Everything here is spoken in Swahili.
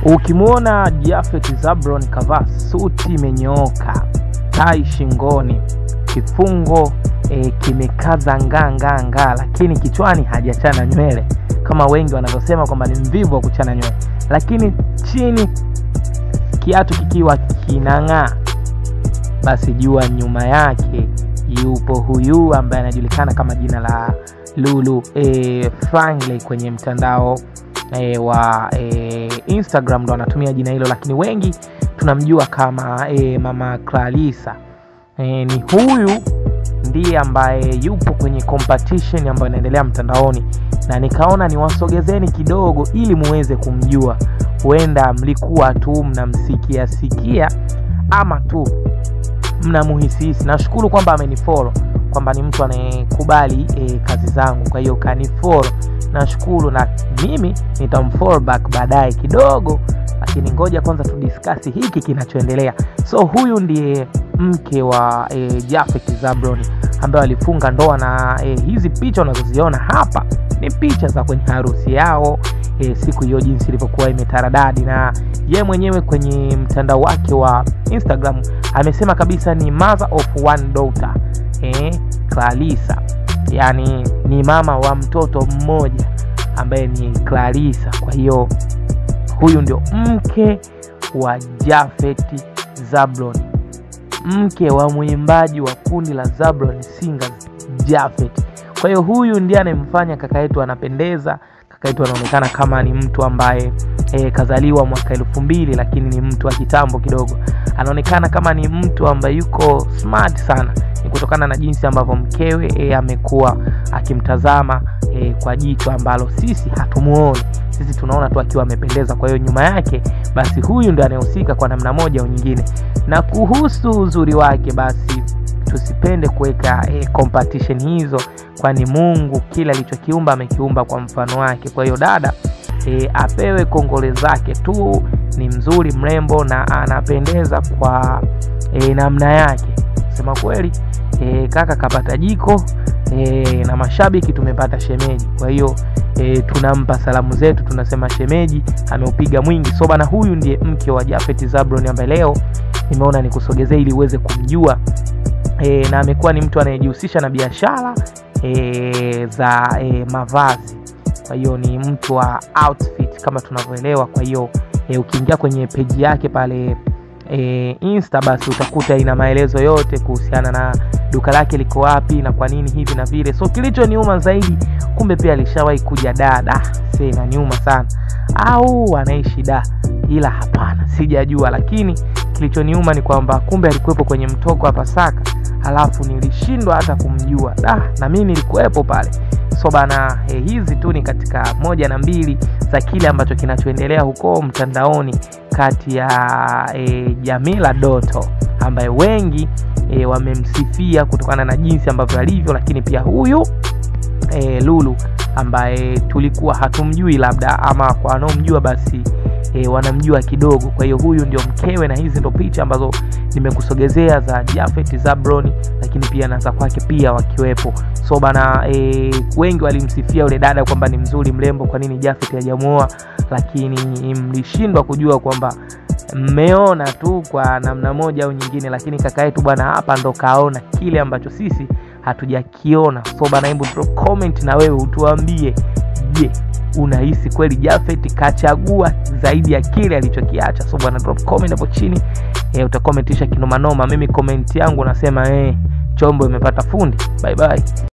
Ukimwona Jafet Zabron kavaa suti imenyooka, tai shingoni, kifungo e, kimekaza ngaa ngaa ngaa, lakini kichwani hajachana nywele kama wengi wanavyosema kwamba ni mvivu wa kuchana nywele, lakini chini kiatu kikiwa kinang'aa, basi jua nyuma yake yupo huyu ambaye anajulikana kama jina la Lulu e, Franklin kwenye mtandao e, wa e, Instagram ndo anatumia jina hilo, lakini wengi tunamjua kama e, mama Clarissa. E, ni huyu ndiye ambaye yupo kwenye competition ambayo inaendelea mtandaoni, na nikaona niwasogezeni kidogo ili muweze kumjua. Huenda mlikuwa tu mnamsikia sikia ama tu mnamuhisihisi. Nashukuru kwamba amenifollow kwamba ni mtu anayekubali e, kazi zangu, kwa hiyo kanifollow, nashukuru na mimi nitamfollow back baadaye kidogo, lakini ngoja kwanza tudiskasi hiki kinachoendelea. So huyu ndiye mke wa e, Jafet Zabron ambaye alifunga ndoa na e, hizi picha unazoziona hapa ni picha za kwenye harusi yao e, siku hiyo jinsi ilivyokuwa imetaradadi, na ye mwenyewe kwenye mtandao wake wa Instagram amesema kabisa ni mother of one daughter e, Clarissa, yani ni mama wa mtoto mmoja ambaye ni Clarissa. Kwa hiyo huyu ndio mke wa Jafet Zabron, mke wa mwimbaji wa kundi la Zabron Singers Jafet. Kwa hiyo huyu ndiye anayemfanya kaka yetu anapendeza. Kaka yetu anaonekana kama ni mtu ambaye e, kazaliwa mwaka elfu mbili lakini ni mtu wa kitambo kidogo. Anaonekana kama ni mtu ambaye yuko smart sana, ni kutokana na jinsi ambavyo mkewe e, amekuwa akimtazama e, kwa jicho ambalo sisi hatumuoni. Sisi tunaona tu akiwa amependeza. Kwa hiyo nyuma yake basi huyu ndio anayehusika kwa namna moja au nyingine. Na kuhusu uzuri wake basi tusipende kuweka e, competition hizo, kwani Mungu kila alichokiumba amekiumba kwa mfano wake. Kwa hiyo dada e, apewe kongole zake tu, ni mzuri mrembo na anapendeza kwa e, namna yake. Sema kweli e, kaka kapata jiko e, na mashabiki tumepata shemeji. Kwa hiyo e, tunampa salamu zetu, tunasema shemeji ameupiga mwingi. So bana, huyu ndiye mke wa Jafet Zabron ambaye leo nimeona nikusogezee ili uweze kumjua e, na amekuwa ni mtu anayejihusisha na biashara e, za e, mavazi. Kwa hiyo ni mtu wa outfit kama tunavyoelewa. Kwa hiyo e, ukiingia kwenye peji yake pale e, Insta basi utakuta ina maelezo yote kuhusiana na duka lake liko wapi na kwa nini hivi na vile. So kilichoniuma zaidi, kumbe pia alishawahi kuja dada, se inaniuma sana, au anaishi da, ila hapana, sijajua. Lakini kilichoniuma ni kwamba kumbe alikuwepo kwenye mtoko wa Pasaka, halafu nilishindwa hata kumjua da, na mimi nilikuwepo pale. So bana eh, hizi tu ni katika moja na mbili za kile ambacho kinachoendelea huko mtandaoni kati ya eh, Jamila Doto ambaye wengi e, wamemsifia kutokana na jinsi ambavyo alivyo, lakini pia huyu e, Lulu ambaye tulikuwa hatumjui labda, ama kwa wanaomjua basi e, wanamjua kidogo. Kwa hiyo huyu ndio mkewe, na hizi ndo picha ambazo nimekusogezea za Jafet Zabron, lakini pia na za kwake pia wakiwepo. So bana e, wengi walimsifia yule dada kwamba ni mzuri mrembo, kwa nini Jafet hajamuoa, lakini mlishindwa kujua kwamba mmeona tu kwa namna moja au nyingine, lakini kaka yetu bwana hapa ndo kaona kile ambacho sisi hatujakiona. So bana, hebu drop comment na wewe utuambie, je, unahisi kweli Jafet kachagua zaidi ya kile alichokiacha? So bwana, drop comment hapo chini e, utakomentisha kinomanoma. Mimi comment yangu nasema eh, chombo imepata fundi. Bye bye.